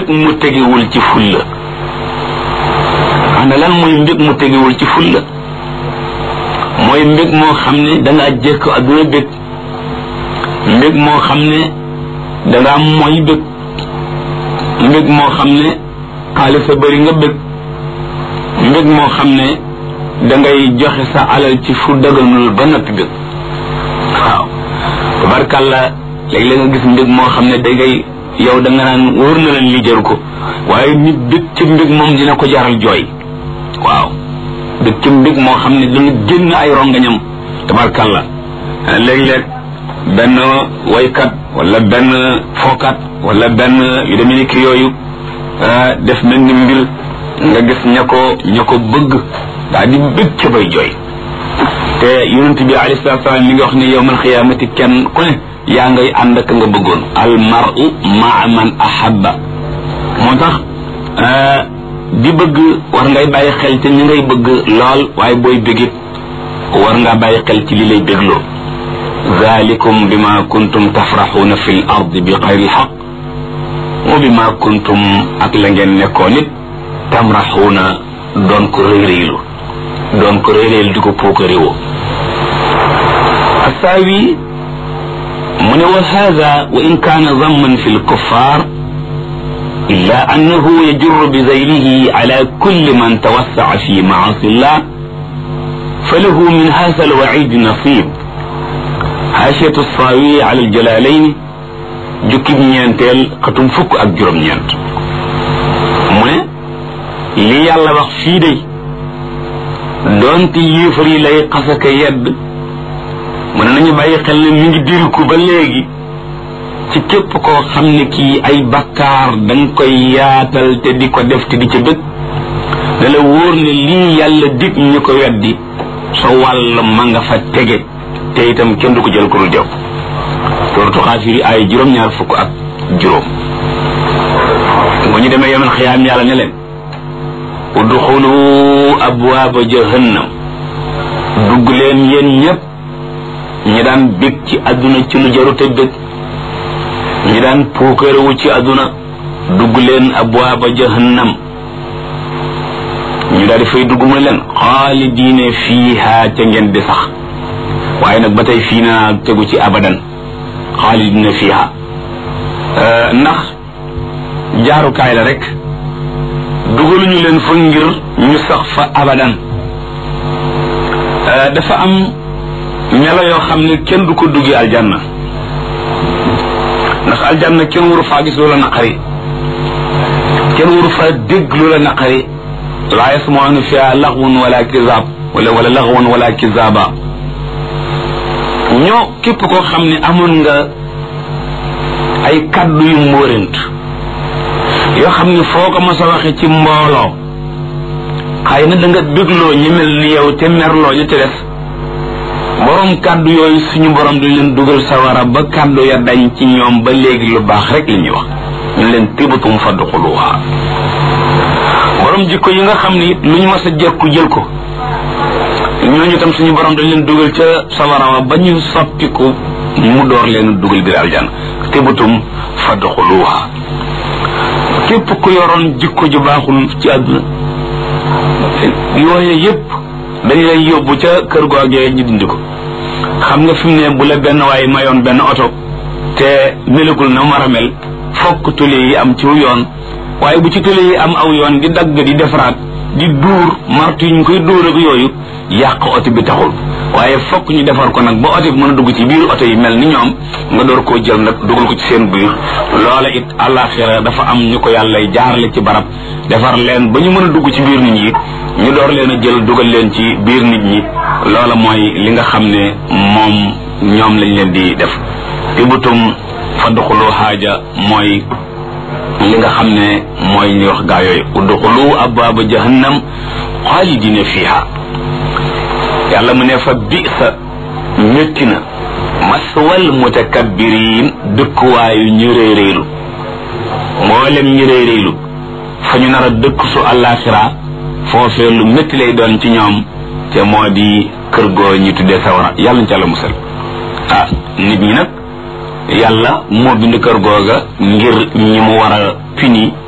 mbég mu tegewul ci fulla ana lan mooy mbég mu tegewul ci fulla mooy mbég moo xam ne dangaa jëkk adduna bég mbég moo xam ne dangaa mooy bég mbég moo xam ne xaalis a bëri nga bég mbég moo xam ne dangay joxe sa alal ci fu daganul ba noppi bég waaw tabarkàlla léeg-léeg nga gis mbég moo xam ne dangay yow da nga naan wóor na leen li jaru ko waaye nit bég ci mbég moom dina ko jaral jooy waaw bég ci mbég moo xam ne dana génn ay rongañam tabarkàlla léeg-léeg benn waykat wala benn fookat wala benn yu demee ni ki yooyu def mel ni mbir nga gis ña ko ña ko bëgg daal di bég ca bay jooy te yonent bi alayhi salaatu salaam mi ngi wax ne yowmal xiyaamati kenn ku ne yaa ngay ànd ak nga bëggoon al mar'u maa man ahabba moo tax di bëgg war ngay bàyyi xel ci ñi ngay bëgg lool waaye booy bégit war ngaa bàyyi xel ci li lay bégloo zalikum bima kuntum tafraxuuna fi l ard bi xayri xaq wa bima kuntum ak la ngeen nekkoon it tamraxuuna doon ko réyréylu doon ko réyréylu di ko puukaréwoo asaawi mu ne wa hada wa in kaana zamman fi lkuffar illa annahu yajurru bi zaylihi ala kulli man tawassaca fi maasi llah falahu min hada alwacid nasib haashiyatu saawi ala aljalalayn jukkib ñeenteel xatum fukk ak juróom-ñeent mu ne li yàlla wax fii day doonte yéefar yi lay xasaka yedd mu ne nañu bàyyi xel ne mi ngi diriku ba léegi ci képp koo xam ne kii ay bakkaar danga koy yaatal te di ko def te di ca bëgg da la wóor ne lii yàlla dig ñu ko weddi sa wàll ma nga fa tege te itam kenn du ko jël ko dul jaw suratu xaafiri ay juróom-ñaar fukk ak juróom bu ñu demee yemal xiyaam yàlla ne leen udxulu abwaaba jahannam dugg leen yéen ñépp ñi daan bég ci àdduna ci lu jarute bég ñi daan puukarewu ci àdduna dugg leen abwaaba jahannam ñu daal di fay dugg mu leen xaalidiine fiiha ca ngeen di sax waaye nag ba tey fii naa tegu ci abadan xaalidiine fiiha ndax jaarukaay la rek dugaluñu leen fa ngir ñu sax fa abadan dafa am melo yoo xam ne kenn du ko duggi aljanna ndax aljanna kenn waru faa gis loola naqari kenn waru faa dégg loola naqari laa yasmauna fiha laxwun wala kizaab wala wala laxwun wala kizaaba ñoo képp koo xam ne amoon nga ay kaddu yu mbóorent yoo xam ne foo ko mos a waxe ci mbooloo xëy na da nga bégloo ñu mel ni yow te merloo ñu te des borom kàddu yooyu suñu borom dañ leen dugal sawara ba kàddu ya dañ ci ñoom ba léegi lu baax rek li ñuy wax ñu leen tibatum fadxuluha borom jikko yi nga xam ne it lu ñu mas a jekku jël ko ñooñu tam suñu borom dañ leen dugal ca sawara wa ba ñu soppiku mu door leen dugal biir aljanna tibatum fadxuluha képp ku yoroon jikko ju baaxul ci àdduna yooye yépp dañ lay yóbbu ca kër googee ñu dindi ko xam nga fi mu ne bu la benn waaye mayoon benn oto te melagul na mar a mel fokk tule yi am ci yoon waaye bu ci tule yi am aw yoon di dagg di defaraat di duur martu yi ñu koy dóor ak yooyu yàq oto bi taxul waaye fokk ñu defar ko nag ba oto bi mën a dugg ci biir oto yi mel ni ñoom nga door koo jël nag dugal ko ci seen biir loola it àllaaxira dafa am ñu ko yàlla jaarale ci barab defar leen ba ñu mën a dugg ci biir nit ñi ñu door leen a jël dugal leen ci biir nit ñi loola mooy li nga xam ne moom ñoom lañ leen di def tibutum fadxulu xaaja mooy li nga xam ne mooy ñuy wax gaa yooyu udxulu abwaaba jahannam xaalidina fiha yàlla mu ne fa bisa métti na maswal mutakabbiriin dëkkuwaayu ñu réeréelu mboolem ñu réeréelu fa ñu nar a dëkk su àllaaxira foofee lu métti lay doon ci ñoom te moo di kër goo ñu tuddee sawara yàlla ñu ca la musal ah nit ñi nag yàlla moo bind kër googa ngir ñi mu war a puni